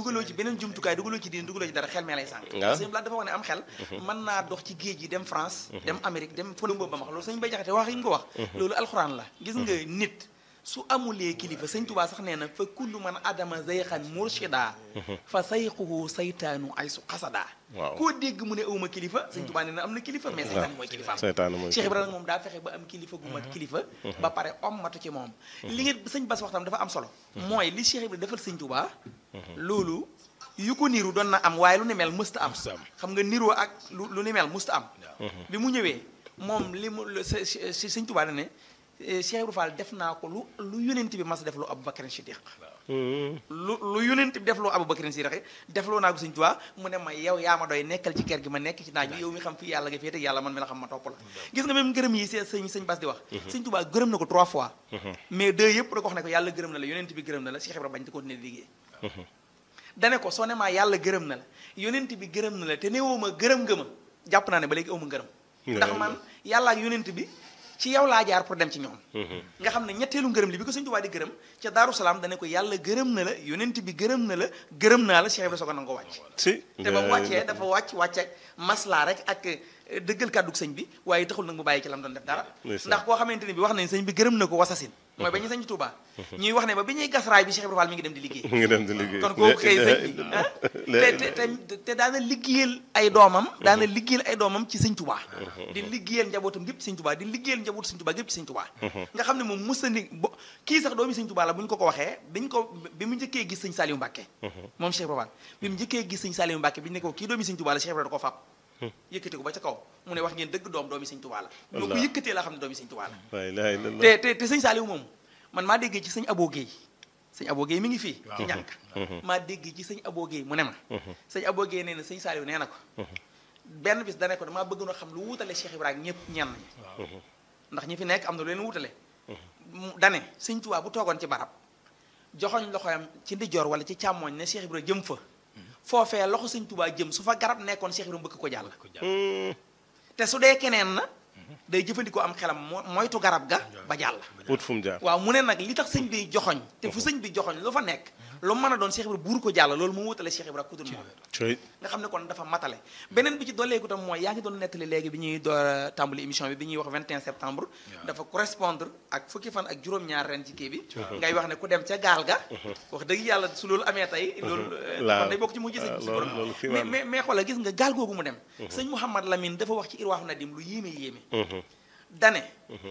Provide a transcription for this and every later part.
dugaloo ci beneen jumtukaay dugaloo ci diin dugaloo ci dara xel mee lay sànq Waaw. sëñ Blaat dafa wax ne am xel mën naa dox ci géej gi dem France dem Amérique dem fële boobu ba ma wax loolu sëñ Bay Jaxate wax yi ñu ko wax loolu alxuraan la gis nga nit su amulee kilifa sëñ Tubaa sax nee na fa kullu man adama zayxan murshida fa sayxuhu saytaanu ay su xasada Waaw. koo dégg mu ne awma kilifa sëñ Tubaa nee na am na kilifa mais saytaan mooy kilifaam seytaane mooy Cheikh Ibrahima moom daa fexe ba am kilifa gu mat kilifa ba pare ommatu ci moom li ngeen sëñ Bass waxtam dafa am solo mooy li Cheikh Ibrahima defal sëñ Touba loolu yu ko niru doon na am waaye lu ni mel mësta am Mësta am. xam nga niroo ak lu lu ni mel mësta am bi mu ñëwee moom li mu lu- s- s- sëñ Touba da ne eh, Cheikh Ibrahima Fall def naa ko lu lu yonent bi mas a def lu Aboubacar Siddiq lu lu yonent bi def loo Aboubacar Siddiq defloo naa ko sëñ Touba mu ne ma yow yaa ma doy nekkal ci kër gi ma nekk ci naaj bi yow mi xam fii yàlla nga féete yàlla man mi la xam ma topp la gis nga même gërëm yi seen sëñ sëñ Bass di wax sëñ Touba gërëm na ko trois fois mais deux yëpp da ko wax ne ko yàlla gërëm na la yonent bi gërëm na la Cheikh Ibrahima bañ te continuer di liggéey dane ko soo ne maa yàlla gërëm na la yonent bi gërëm na la te ne woo ma gërëm nga ma jàpp naa ne ba léegi aw ma gërëm ndax man yàlla ak yonent bi ci yow laa jaar pour dem ci ñoom nga xam ne ñetteelu ngërëm li bi ko sëñ Tuubaa di gërëm ca Daaru Salaam dane ko yàlla gërëm na la yonent bi gërëm na la gërëm naa la Cheikh Ibrahima soog a nangoo wàcc si te ba mu wàccee dafa wàcc wàcc ak maslaa rek ak eh, dëggal kàddug sëñ bi waaye taxul nag mu bàyyi ci lam doon def dara Ndeysaan. ndax koo xamante ni bi wax nañ sëñ bi gërëm na ko wasasin mooy ba ñu sëñ Tuubaa ñuy wax ne ba bi ñuy gas raay bi Cheikh Ibrahima Fall mi ngi dem di liggéey mu ngi dem di liggéey kon kooku kay sëñ bi ah te te te te daana liggéeyal ay doomam daana liggéeyal ay doomam ci sëñ Tuubaa di liggéeyal njabootam gépp ci sëñ Tuubaa di liggéeyal njabootu sëñ Tuubaa gépp ci sëñ Tuubaa nga xam ne moom mës na ni bo kii sax doomi sëñ Tuubaa la bu ñu ko ko waxee biñ ko bi mu njëkkee gis sëñ Saliou Mbàkke moom Cheikh Ibrahima Fall bi mu njëkkee gis sëñ Saliou Mbàkke bi ñu ne ko kii doomi sëñ Tuubaa la Cheikh Ibrahima da ko fab yëkkati ko ba ca kaw mu ne wax ngeen dëgg doom doomi sëñ Tuubaa la moo ko Allah. yëkkatee laa xam ne doomi sëñ Tuubaa la la ilaha illallah te te te sëñ Saliou moom man maa déggee ci sëñ Abo Guèye sëñ Abo Guèye mi ngi fii ci Waaw. ñànk maa dégg ci sëñ Abo Guèye mu ne ma sëñ Abo Guèye nee na sëñ Saliou nee na ko benn bis dane ko damaa bëgg na xam lu wutale Cheikh Ibrahima ñëpp ñenn ñi ndax ñi fi nekk am na lu leen wutale mu dane sëñ Tuubaa bu toogoon ci barab joxoñ loxoyam ci ndijoor wala ci càmmooñ ne Cheikh Ibrahima jëm fa foofee loxo sëñ Tuubaa jëm su fa garab nekkoon Cheikh Ibrahima bëgg ko jàll ko jàll. te su dee keneen na day jëfandikoo am xelam mo- moytu garab ga ba jàll wut fu mu jaar waaw mu ne nag li tax sëñ bi joxoñ te fu sëñ bi joxoñ lu fa nekk lu mën a doon Cheikh Ibra buur ko jàll loolu mu wutale Cheikh Ibra ku dul moom coy nga xam ne kon dafa matale beneen bi ci dooleeku tam mooy yaa ngi doon nettali léegi bi ñuy door a tàmbali émission bi bi ñuy wax 21 septembre dafa correspondre ak fukki fan ak juróom-ñaar ren ci kii bi ngay wax ne ku dem ca gaal ga wax dëgg yàlla su loolu amee tey loolu Waaw. kon day bokk ci mu gis waaw, si loolu- borom loolu mais mais mais xoolal gis nga gaal googu mu dem sëñ Mouhamad Lamine dafa wax ci Irwaaxu Nadim lu yéeme yéeme dane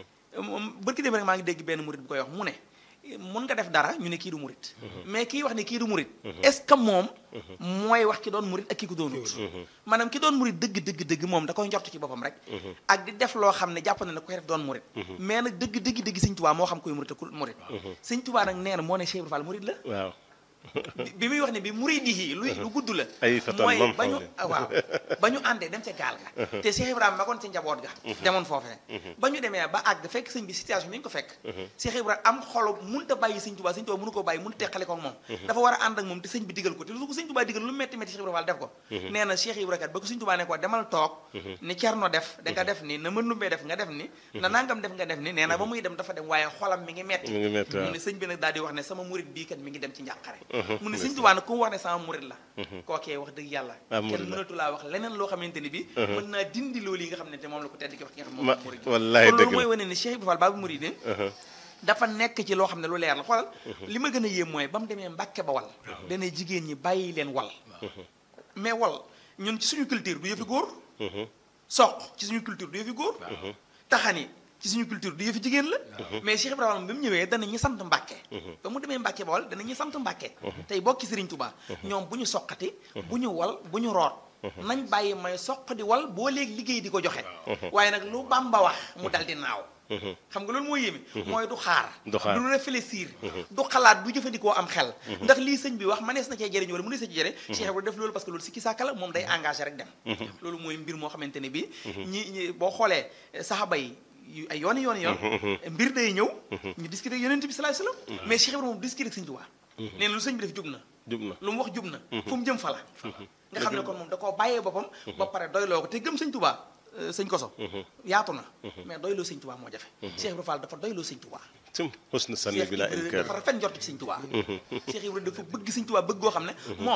moom bërki dem rek maa ngi dégg benn murit bu koy wax mu ne mun nga def dara ñu ne kii du murit mais kii wax ne kii du murit est-ce que moom mooy wax ki doon murit ak ki ko doonut maanaam ki doon murit dëgg dëgg dëgg moom da koy njort ci boppam rek ak di def loo xam ne jàpp na ne koy def doon murit mais nag dëgg dëgg dëgg sëñ Tuubaa moo xam koy murit ak ku murit sëñ Tuubaa nag nee na moo ne Cheikh Ibra Fall murit la waaw bi- bi muy wax ne bi muridihi luy lu gudd la Ay fatan mooy mam ba ñu xawle. ah, waaw ba ñu àndee dem ca gaal ga te Cheikh Ibrahima magoon ca njaboot ga demoon foofee ba ñu demee ba àgg fekk sëñ bi situation bi ñu ko fekk Cheikh Ibrahima am xolu mënut a bàyyi sëñ Tuubaa sëñ Tuubaa mënu ko bàyyi mënu teqale ko ak moom dafa war a ànd ak moom te sëñ bi digal ko te lu ko sëñ Tuubaa digal lu metti metti Cheikh Ibrahima Fall def ko nee na Cheikh Ibrahima kat ba ko sëñ Tuubaa ne ko demal toog ni Cerno def da nga def ni na mënumbee def nga def ni na nangam def nga def ni nee na ba muy dem dafa dem waaye xolam mi ngi metti mi ngi metti waaw. mu ne sëñ bi nag daal di wax ne sama murit bii kat mi ngi dem ci njàqare mu ne sëñ Tuubaa nag ku mu wax ne sama murit la kookee wax dëgg yàlla Ah, murit kenn la. mënatu laa wax leneen loo xamante ni bi mën naa dindi loolu yi nga xam ne te moom la ko tedd ki wax ki nga xam ne moom Ma- la murit wallaay kon loolu dëgg mooy la. wane ne Cheikh Ibra Fall Baabul Muridiin dafa nekk ci loo xam ne lu leer la xoolal li ma gën a yéem mooy ba mu demee Mbàkke ba wal dana jigéen ñi bàyyi leen wal mais wal ñun ci suñu culture du yëfi góor soq ci suñu culture du yëfi góor taxani ci suñu culture du yëfi jigéen la mais Cheikh Ibrahima bi mu ñëwee dana ñu sant Mbàkke ba mu demee Mbàkke Bawol dana ñu sant Mbàkke tey bokki Sëriñ Tuubaa ñoom bu ñu soqati bu ñu wal bu ñu root nañ bàyyi may soq di wal boo léegi liggéey di ko joxe waaye nag lu Bàmba wax mu dal di naaw xam nga loolu mooy yéeme mooy du xaar Du xaar. du réfléchir du xalaat du jëfandikoo am xel ndax lii sëñ bi wax manees na cee jëriñ wala mu ne sa ci jëriñ Cheikh Ibrahima def loolu parce que loolu sikki sàkka la moom day engagé rek dem loolu mooy mbir moo xamante ne bi ñi ñi boo xoolee saxaba yi yu ay yooni yooni yoon mbir day ñëw ñu discuter ak yonent bi sallallahu alayhi wasallam mais Cheikh Ibrahima moom discuter ak sëñ Tuubaa nee na lu sëñ bi def jub na jub na lu mu wax jub na fu mu jëm fa la nga xam ne kon moom da koo bàyyee boppam ba pare doyloo ko te gëm sëñ Tuubaa euh, sëñ koso yaatu na mais doyloo sëñ Tuubaa moo jafe Cheikh Ibrahima Fall dafa doyloo sëñ Tuubaa sim husnu sanni Cheikh bila Ibrahima inkar dafa rafet njort ci sëñ Tuubaa Cheikh Ibrahima dafa bëgg sëñ Tuubaa bëgg goo xam ne moom